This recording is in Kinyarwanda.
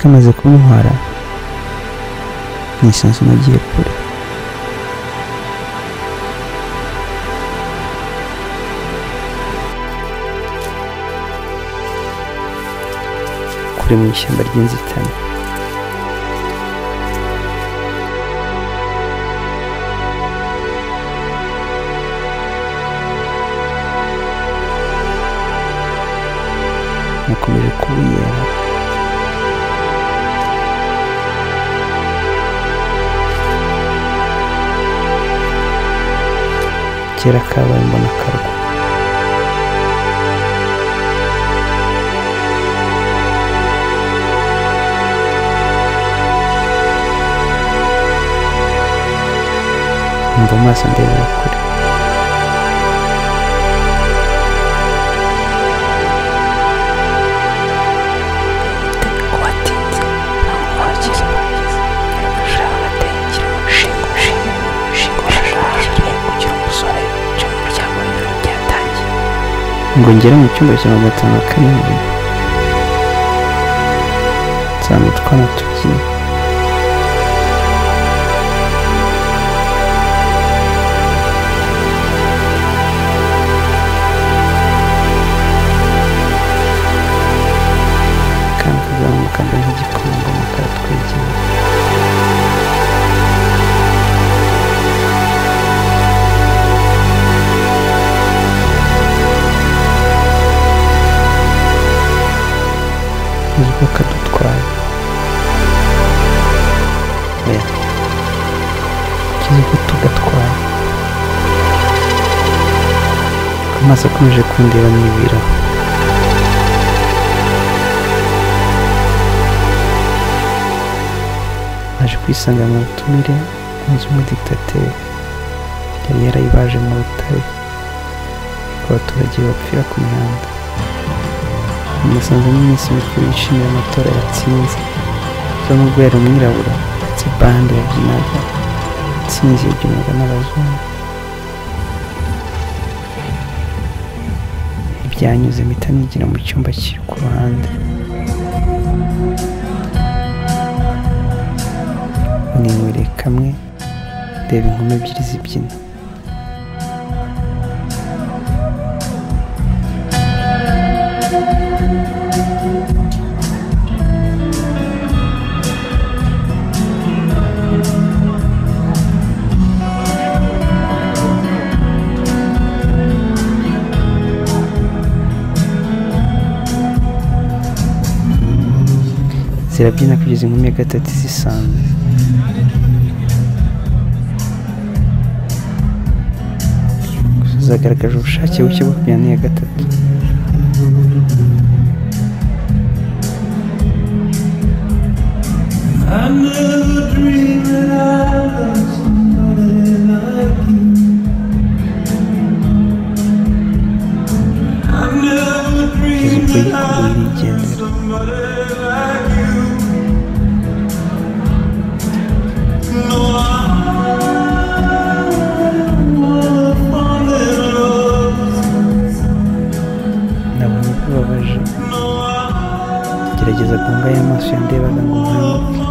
kamaze kuntwara nisanzwe nagiye kure kure mu ishyamba ry'inzitane nakomeje kubiyera kera kabaye mbona karwa umva amaso ndebera kure watinze ntabwo wakize ushaka agatengera ushinga ushinga ushinga urashakishije kugira umusore uje mu muryango w'ibiro byatangiye ngo ngere mu cyumba cya magana atanu na karindwi nsanga utwana tubyina kandi tuzamuka mbere nk'igikomangoma karatwegera nibwo kadutwaye oya kizigo tugatwaye amaso akomeje kundeba mu ibiro naje kwisanga mu butumire inzu y'umuditateri yari yarayibaje mu rutare ariko abaturage bapfira ku mihanda umusanzemo iminsi mikuru yishimira amatora yatsinze zo mu rwego umwirabura ndetse bande yabyinaga intsinzi yabyinaga n'abazungu ntibyanyuze mpita nigira mu cyumba kiri ku ruhande ninywere kamwe ndeba inkumi ebyiri zibyina zirabyina kugeza inkumi ya gatatu zisanzwe gusa zagaragaje ubushake buke bwo kubyina n'iya gatatu I never dreamed that I loved somebody like you. I never dreamed Kizito that I yikuye loved irigendera somebody like you. No, I wanna fall in love. nabonye ko babaje No, I gerageza guhunga ya maso yandebaga ngo nkanguke